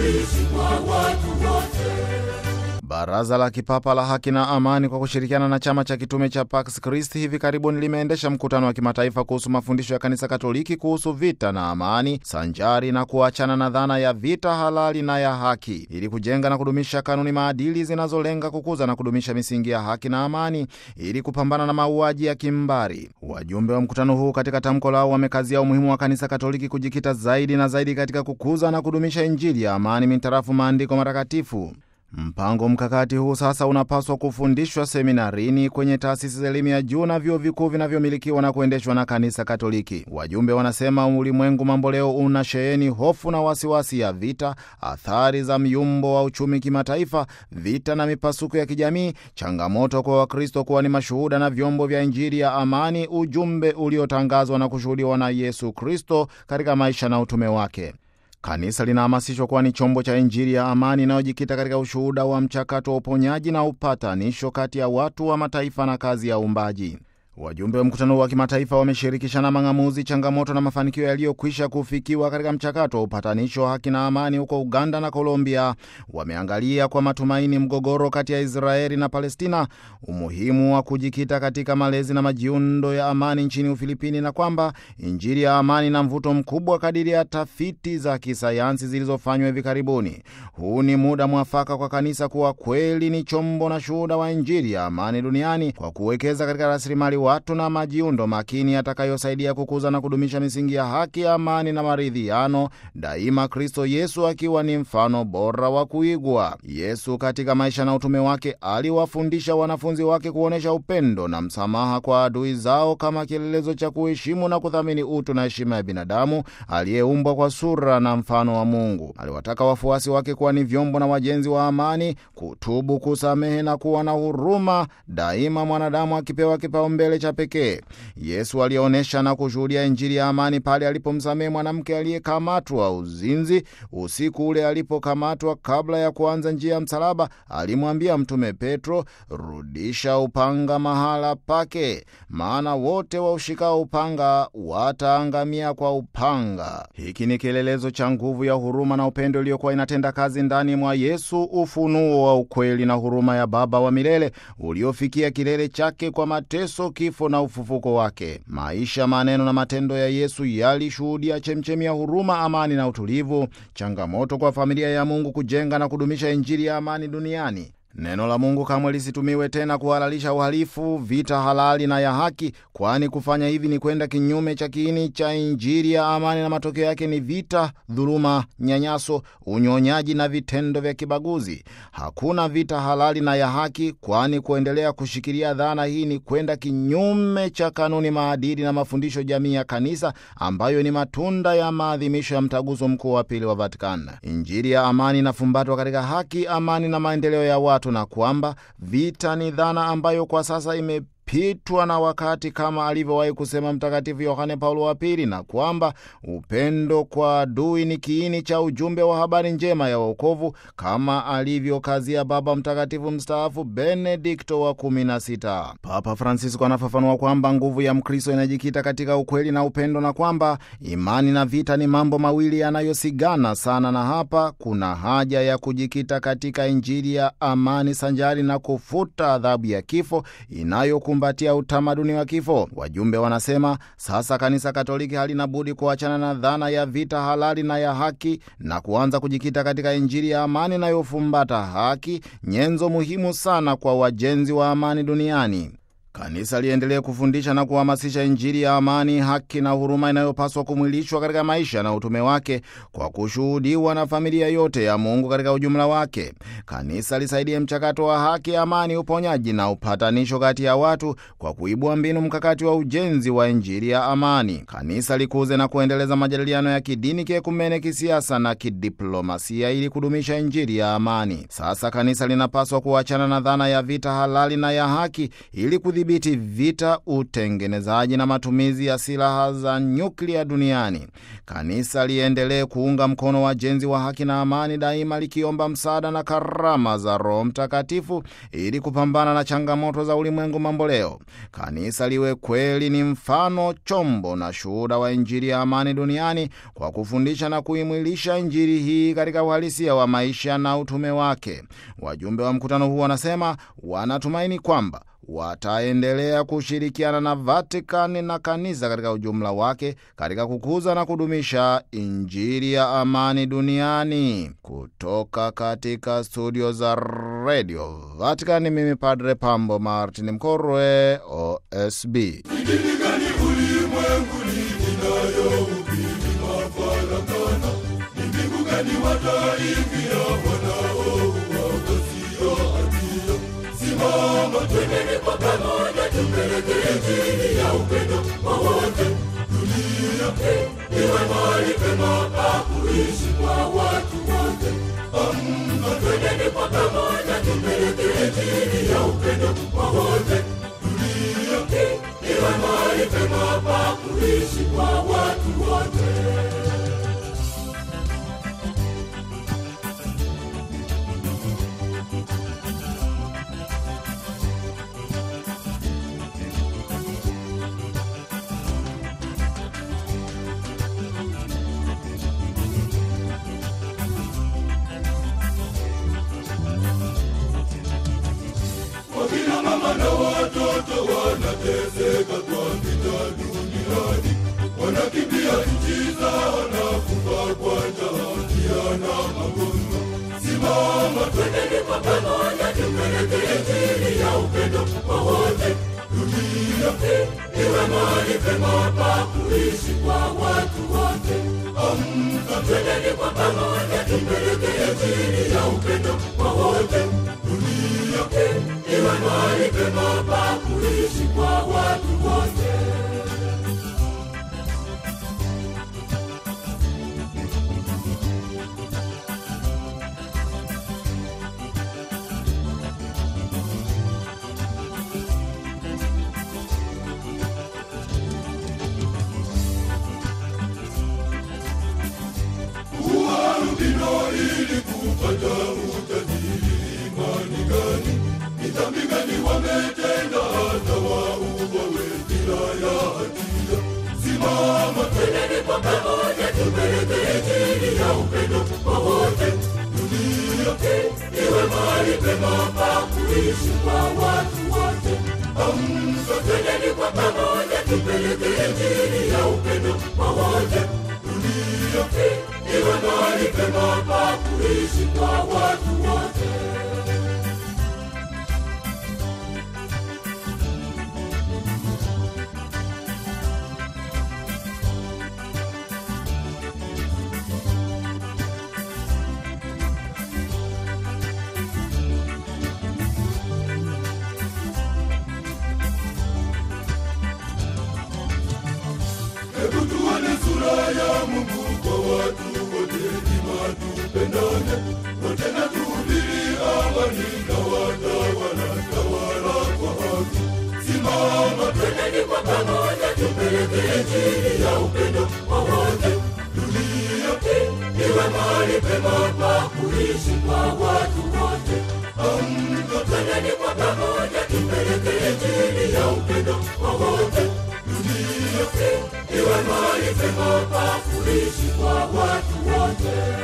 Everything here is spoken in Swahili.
kuishi kwa watu wote. Baraza la Kipapa la Haki na Amani kwa kushirikiana na chama cha kitume cha Pax Christi hivi karibuni limeendesha mkutano wa kimataifa kuhusu mafundisho ya Kanisa Katoliki kuhusu vita na amani, sanjari na kuachana na dhana ya vita halali na ya haki, ili kujenga na kudumisha kanuni maadili zinazolenga kukuza na kudumisha misingi ya haki na amani, ili kupambana na mauaji ya kimbari. Wajumbe wa mkutano huu katika tamko lao wamekazia umuhimu wa Kanisa Katoliki kujikita zaidi na zaidi katika kukuza na kudumisha Injili ya amani mintarafu maandiko matakatifu. Mpango mkakati huu sasa unapaswa kufundishwa seminarini, kwenye taasisi za elimu ya juu na vyuo vikuu vinavyomilikiwa na kuendeshwa na Kanisa Katoliki. Wajumbe wanasema ulimwengu mambo leo una sheheni hofu na wasiwasi ya vita, athari za myumbo wa uchumi kimataifa, vita na mipasuko ya kijamii, changamoto kwa Wakristo kuwa ni mashuhuda na vyombo vya Injili ya amani, ujumbe uliotangazwa na kushuhudiwa na Yesu Kristo katika maisha na utume wake. Kanisa linahamasishwa kuwa ni chombo cha Injili ya amani inayojikita katika ushuhuda wa mchakato wa uponyaji na upatanisho kati ya watu wa mataifa na kazi ya uumbaji. Wajumbe wa mkutano wa kimataifa wameshirikishana mang'amuzi, changamoto na mafanikio yaliyokwisha kufikiwa katika mchakato wa upatanisho wa haki na amani huko Uganda na Colombia. Wameangalia kwa matumaini mgogoro kati ya Israeli na Palestina, umuhimu wa kujikita katika malezi na majiundo ya amani nchini Ufilipini, na kwamba Injili ya amani na mvuto mkubwa kadiri ya tafiti za kisayansi zilizofanywa hivi karibuni. Huu ni muda mwafaka kwa kanisa kuwa kweli ni chombo na shuhuda wa Injili ya amani duniani kwa kuwekeza katika rasilimali watu na majiundo makini yatakayosaidia kukuza na kudumisha misingi ya haki, amani na maridhiano, daima Kristo Yesu akiwa ni mfano bora wa kuigwa. Yesu katika maisha na utume wake aliwafundisha wanafunzi wake kuonyesha upendo na msamaha kwa adui zao kama kielelezo cha kuheshimu na kuthamini utu na heshima ya binadamu aliyeumbwa kwa sura na mfano wa Mungu. Aliwataka wafuasi wake kuwa ni vyombo na wajenzi wa amani, kutubu, kusamehe na kuwa na huruma, daima mwanadamu akipewa kipaumbele cha pekee. Yesu alionyesha na kushuhudia Injili ya amani pale alipomsamehe mwanamke aliyekamatwa uzinzi. Usiku ule alipokamatwa, kabla ya kuanza njia ya msalaba, alimwambia Mtume Petro, rudisha upanga mahala pake, maana wote waushikao upanga wataangamia kwa upanga. Hiki ni kielelezo cha nguvu ya huruma na upendo iliyokuwa inatenda kazi ndani mwa Yesu, ufunuo wa ukweli na huruma ya Baba wa milele uliofikia kilele chake kwa mateso kifo na ufufuko wake. Maisha, maneno na matendo ya Yesu yalishuhudia chemchemi ya huruma, amani na utulivu, changamoto kwa familia ya Mungu kujenga na kudumisha Injili ya amani duniani. Neno la Mungu kamwe lisitumiwe tena kuhalalisha uhalifu, vita halali na ya haki, kwani kufanya hivi ni kwenda kinyume cha kiini cha Injili ya amani, na matokeo yake ni vita, dhuluma, nyanyaso, unyonyaji na vitendo vya kibaguzi. Hakuna vita halali na ya haki, kwani kuendelea kushikilia dhana hii ni kwenda kinyume cha kanuni, maadili na mafundisho jamii ya Kanisa, ambayo ni matunda ya maadhimisho ya Mtaguso Mkuu wa Pili wa Vatikani. Injili ya amani inafumbatwa katika haki, amani na maendeleo ya watu na kwamba vita ni dhana ambayo kwa sasa imepitwa na wakati kama alivyowahi kusema Mtakatifu Yohane Paulo wa Pili, na kwamba upendo kwa adui ni kiini cha ujumbe wa habari njema ya wokovu kama alivyokazia Baba Mtakatifu mstaafu Benedikto wa kumi na sita. Papa Francisco anafafanua kwamba nguvu ya Mkristo inajikita katika ukweli na upendo, na kwamba imani na vita ni mambo mawili yanayosigana sana, na hapa kuna haja ya kujikita katika Injili ya amani sanjari na kufuta adhabu ya kifo inayokumbatia utamaduni wa kifo. Wajumbe wanasema sasa Kanisa Katoliki halina budi kuachana na dhana ya vita halali na ya haki na kuanza kujikita katika Injili ya amani inayofumbata haki, nyenzo muhimu sana kwa wajenzi wa amani duniani. Kanisa liendelee kufundisha na kuhamasisha Injili ya amani, haki na huruma inayopaswa kumwilishwa katika maisha na utume wake kwa kushuhudiwa na familia yote ya Mungu katika ujumla wake. Kanisa lisaidie mchakato wa haki, amani, uponyaji na upatanisho kati ya watu kwa kuibua mbinu mkakati wa ujenzi wa Injili ya amani. Kanisa likuze na kuendeleza majadiliano ya kidini, kiekumene, kisiasa na kidiplomasia ili kudumisha Injili ya amani. Sasa kanisa linapaswa kuachana na dhana ya vita halali na ya haki ili kudhibiti vita, utengenezaji na matumizi ya silaha za nyuklia duniani. Kanisa liendelee kuunga mkono wajenzi wa haki na amani, daima likiomba msaada na karama za Roho Mtakatifu ili kupambana na changamoto za ulimwengu mamboleo. Kanisa liwe kweli ni mfano, chombo na shuhuda wa Injili ya amani duniani kwa kufundisha na kuimwilisha Injili hii katika uhalisia wa maisha na utume wake. Wajumbe wa mkutano huu wanasema wanatumaini kwamba wataendelea kushirikiana na Vatikani na kanisa katika ujumla wake katika kukuza na kudumisha Injili ya amani duniani. Kutoka katika studio za redio Vatikani, mimi Padre Pambo Martin Mkorwe, OSB. Dini gani ulimwenguni inayohubiri mafarakano? Ni mbingu gani wataingia wanaoua wasio hatia? Simama, twendeni kwa pamoja, tupeleke injili ya upendo kwa wote. Dunia hii iwe mahali pema pa kuishi kwa watu wote. Amka, twendeni kwa pamoja, tupeleke injili ya upendo kwa wote. Dunia hii iwe mahali pema pa kuishi kwa watu wote. Wakina mama na watoto wanateseka kwa vita duniani, wanakimbia nchi zao na kufa kwa njaa, njaa na magonjwa. Simama, twendeni kwa pamoja, tupeleke injili ya upendo kwa wote. Dunia hii iwe mahali pema pa kuishi kwa watu wote. Amka, twendeni kwa pamoja, tupeleke injili ya upendo kwa wote. Dunia hii iwe mahali pema pa kuishi kwa watu wote. Uarudino ili kupata utajiri, imani gani? Ni dhambi gani wametenda hata wauawe bila ya hatia? Simama, twendeni kwa pamoja, tupeleke injili ya upendo kwa wote. Dunia hii iwe mahali pema pa kuishi kwa watu wote. Amka, twendeni kwa pamoja, tupeleke injili ya upendo kwa wote. Dunia hii iwe mahali pema pa kuishi kwa watu wote. Hebu tuone sura ya Mungu kwa watu wote, ima tupendane wote na tuhubiri amani na watawala tawala kwa haki. Simama, twendeni kwa pamoja, tupeleke injili ya upendo kwa wote. Dunia hii iwe mahali pema pa kuishi kwa watu wote. Amka, twendeni kwa pamoja, tupeleke injili ya upendo kwa wote. Dunia hii iwe mahali pema pa kuishi kwa watu wote.